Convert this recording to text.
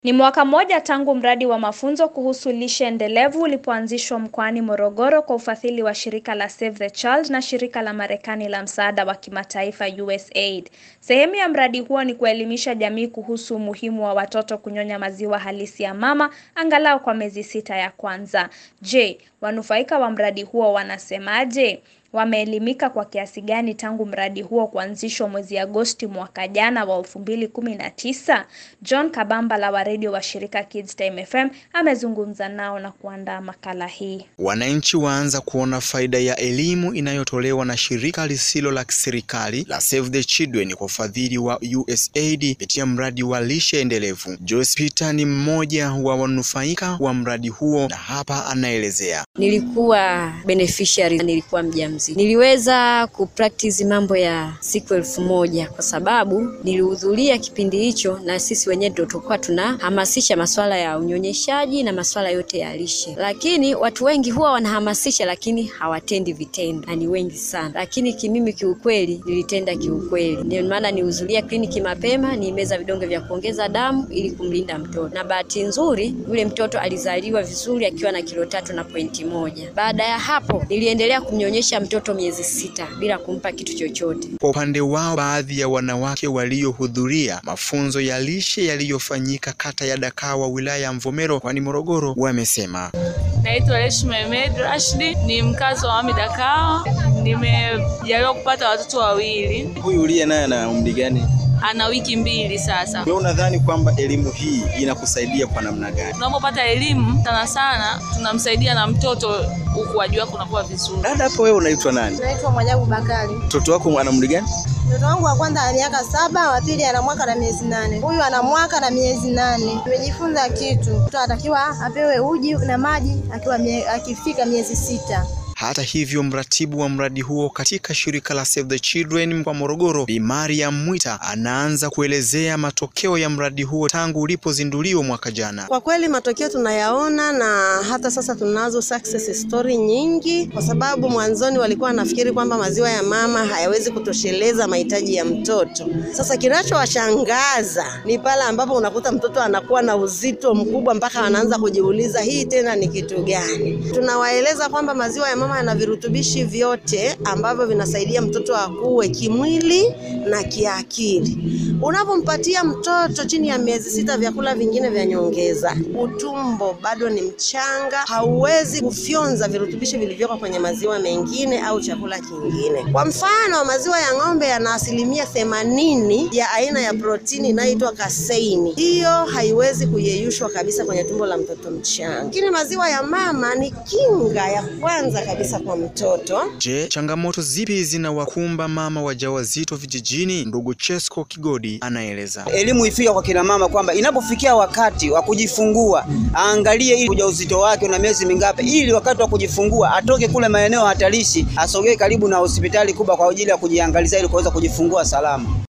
Ni mwaka mmoja tangu mradi wa mafunzo kuhusu lishe endelevu ulipoanzishwa mkoani Morogoro kwa ufadhili wa shirika la Save the Child na shirika la Marekani la msaada wa kimataifa USAID. Sehemu ya mradi huo ni kuelimisha jamii kuhusu umuhimu wa watoto kunyonya maziwa halisi ya mama angalau kwa miezi sita ya kwanza. Je, wanufaika wa mradi huo wanasemaje? Wameelimika kwa kiasi gani tangu mradi huo kuanzishwa mwezi Agosti mwaka jana wa 2019? John Kabambala wa redio wa shirika Kids Time FM amezungumza nao na kuandaa makala hii. Wananchi waanza kuona faida ya elimu inayotolewa na shirika lisilo la kiserikali la Save the Children kwa ufadhili wa USAID kupitia mradi wa lishe endelevu. Joyce Peter ni mmoja wa wanufaika wa mradi huo na hapa anaelezea. Nilikuwa beneficiary, nilikuwa mjamzito. Niliweza kupractice mambo ya siku elfu moja kwa sababu nilihudhuria kipindi hicho, na sisi wenyewe ndio tulikuwa tunahamasisha masuala ya unyonyeshaji na masuala yote ya lishe, lakini watu wengi huwa wanahamasisha lakini hawatendi vitendo, na ni wengi sana. Lakini kimimi kiukweli nilitenda kiukweli, ndio maana nilihudhuria kliniki mapema, nimeza vidonge vya kuongeza damu ili kumlinda mtoto, na bahati nzuri yule mtoto alizaliwa vizuri akiwa na kilo tatu na pointi moja. Baada ya hapo niliendelea kumnyonyesha mtoto miezi sita bila kumpa kitu chochote. Kwa upande wao, baadhi ya wanawake waliohudhuria mafunzo ya lishe yaliyofanyika kata ya Dakawa wilaya ya Mvomero mkoani Morogoro wamesema. Naitwa Reshma Ahmed Rashidi, ni mkazi wa Wami Dakawa. Nimejaliwa kupata watoto wawili. Huyu uliye naye ana umri gani? Ana wiki mbili sasa. Wewe unadhani kwamba elimu hii inakusaidia kwa namna gani? Tunapopata elimu sana sana tunamsaidia na mtoto ukuaji wake unakuwa vizuri. Dada, hapo wewe unaitwa nani? Naitwa Mwajabu Bakari. Mtoto wako ana umri gani? Mtoto wangu wa kwanza ana miaka saba, wa pili ana mwaka na miezi nane, huyu ana mwaka na miezi nane. Tumejifunza kitu, mtoto anatakiwa apewe uji na maji akiwa mie, akifika miezi sita. Hata hivyo, mratibu wa mradi huo katika shirika la Save the Children mkoa Morogoro, Bi Mariam Mwita anaanza kuelezea matokeo ya mradi huo tangu ulipozinduliwa mwaka jana. Kwa kweli matokeo tunayaona na hata sasa tunazo success story nyingi, kwa sababu mwanzoni walikuwa wanafikiri kwamba maziwa ya mama hayawezi kutosheleza mahitaji ya mtoto. Sasa kinachowashangaza ni pale ambapo unakuta mtoto anakuwa na uzito mkubwa mpaka anaanza kujiuliza hii tena ni kitu gani. Tunawaeleza kwamba maziwa ya mama yana virutubishi vyote ambavyo vinasaidia mtoto akue kimwili na kiakili. Unapompatia mtoto chini ya miezi sita vyakula vingine vya nyongeza, utumbo bado ni mchanga, hauwezi kufyonza virutubishi vilivyoko kwenye maziwa mengine au chakula kingine. Kwa mfano, maziwa ya ng'ombe yana asilimia themanini ya aina ya protini inayoitwa kaseini. Hiyo haiwezi kuyeyushwa kabisa kwenye tumbo la mtoto mchanga, lakini maziwa ya mama ni kinga ya kwanza kabisa kwa mtoto. Je, changamoto zipi zinawakumba mama wajawazito vijijini? Ndugu Chesko Kigodi anaeleza. Elimu ifika kwa kina mama kwamba inapofikia wakati wa kujifungua aangalie ili ujauzito wake una miezi mingapi, ili wakati wa kujifungua atoke kule maeneo hatarishi, asogee karibu na hospitali kubwa kwa ajili ya kujiangalizia ili kuweza kujifungua salama.